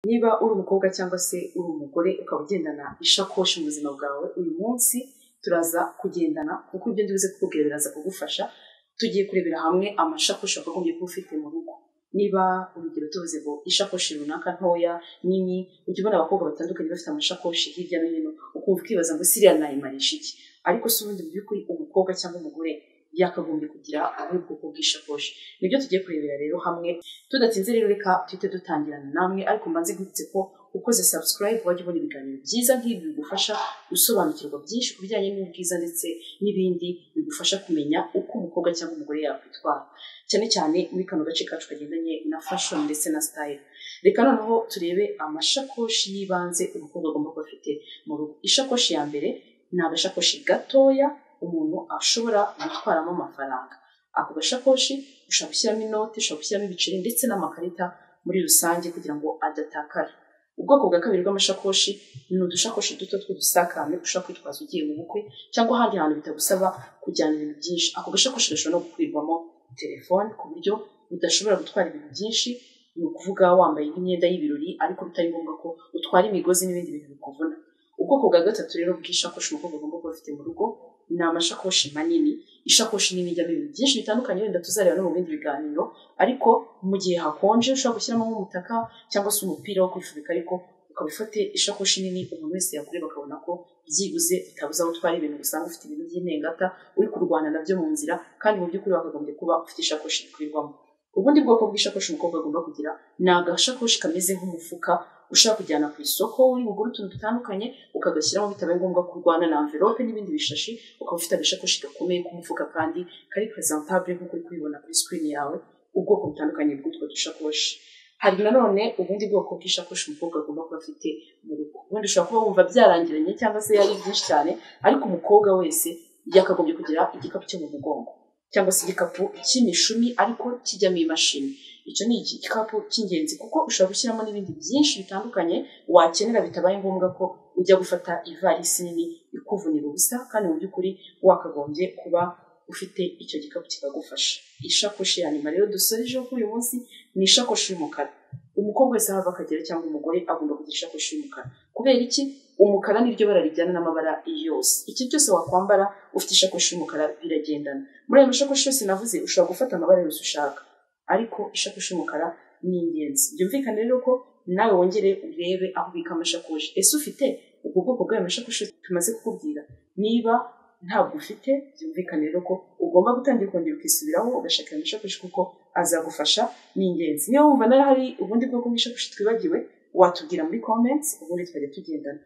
niba uri umukobwa cyangwa se uri umugore ukaba ugendana ishakoshi mu buzima bwawe uyu munsi turaza kugendana kuko ibyo nduze kukubwira biraza kugufasha tugiye kurebera hamwe amashakoshi wakagombye kuba ufite mu rugo niba urugero tuvuze ngo ishakoshi runaka ntoya nini ujya ubona abakobwa batandukanye bafite amashakoshi hirya no hino ukumva ukibaza ngo siriya nayimarisha iki ariko si ubundi mu by'ukuri umukobwa cyangwa umugore yakagombye kugira ubwoko bw'ishakoshi nibyo tugiye kurebera rero hamwe tudatinze rero reka tuhite dutangirana namwe ariko mbanze nkwibutse ko ukoze subscribe wajya ubona ibiganiro byiza nk'ibi bigufasha gusobanukirwa byinshi ku bijyanye n'ubwiza ndetse n'ibindi bigufasha kumenya uko umukobwa cyangwa umugore yakwitwara cyane cyane muri kano gace kacu kagendanye na fashion ndetse na style reka noneho turebe amashakoshi y'ibanze umukobwa agomba kuba afite mu rugo ishakoshi ya mbere ni agashakoshi gatoya umuntu ashobora gutwaramo amafaranga ako gashakoshi ushobora gushyiramo inoti ushobora gushyiramo ibiceri ndetse n'amakarita muri rusange kugira ngo adatakara ubwoko bwa kabiri bw'amashakoshi ni udushakoshi duto tw'udusakame ushobora kwitwaza ugiye mu bukwe cyangwa ahandi hantu bitagusaba kujyana ibintu byinshi ako gashakoshi gashobora no gukwirwamo telefone ku buryo udashobora gutwara ibintu byinshi ni ukuvuga wambaye nk'imyenda y'ibirori ariko bitari ngombwa ko utwara imigozi n'ibindi bintu bikuvuna ubwoko bwa gatatu rero bw'ishakoshi umukobwa agomba kuba afite mu rugo ni amashakoshi manini ishakoshi nini ijyamo ibintu byinshi bitandukanye wenda tuzareba no mu bindi biganiro ariko mu gihe hakonje ushobora gushyiramo nk'umutaka cyangwa se umupira wo kwifubika ariko ukaba ufite ishakoshi nini umuntu wese yakureba akabona ko byibuze utabuze aho utwara ibintu usanga ufite ibintu by'intengata uri kurwana nabyo mu nzira kandi mu by'ukuri wakagombye kuba ufite ishakoshi ikwirwamo ubundi bwoko bw'ishakoshi umukobwa agomba kugira ni agashakoshi kameze nk'umufuka ushaka kujyana ku isoko uri bugure utuntu dutandukanye ukagashyiramo bitabaye ngombwa kurwana na amvelope n'ibindi bishashi ukaba ufite agasakoshi gakomeye k'umufuka kandi kari presentabule nk'uko uri kubibona kuri sikirini yawe ubwoko butandukanye bw'utwo dushakoshi hari nanone ubundi bwoko bw'ishakoshi umukobwa agomba kuba afite mu rugo ubundi ushobora kuba wumva byarangiranye cyangwa se yari byinshi cyane ariko umukobwa wese yakagombye kugira igikapu cyo mu mugongo cyangwa se igikapu cy'imishumi ariko kijyamo imashini icyo ni igikapu cy'ingenzi kuko ushobora gushyiramo n'ibindi byinshi bitandukanye wakenera bitabaye ngombwa ko ujya gufata ivarisi nini ikuvunira ubusa kandi mu by'ukuri wakagombye kuba ufite icyo gikapu kikagufasha ishakoshi ya nyuma rero dusoreje kuri uyu munsi ni ishakoshi y'umukara umukobwa wese aho ava akagera cyangwa umugore agomba kugira ishakoshi y'umukara kubera iki umukara niryo bara rijyana n'amabara yose iki cyose wakwambara ufite ishakoshi y'umukara biragendana muri ayo mashakoshi yose navuze ushobora gufata amabara yose ushaka ariko ishakoshi y'umukara ni ingenzi byumvikane rero ko nawe wongere urebe aho ubika amashakoshi ese ufite ubwo bwoko bw'ayo mashakoshi tumaze kukubwira niba ntabwo ufite byumvikane rero ko ugomba gutangira kongera ukisubiraho ugashaka ayo mashakoshi kuko azagufasha ni ingenzi niba wumva nawe hari ubundi bwoko bw'ishakoshi twibagiwe watubwira muri comments ubundi twajya tugendana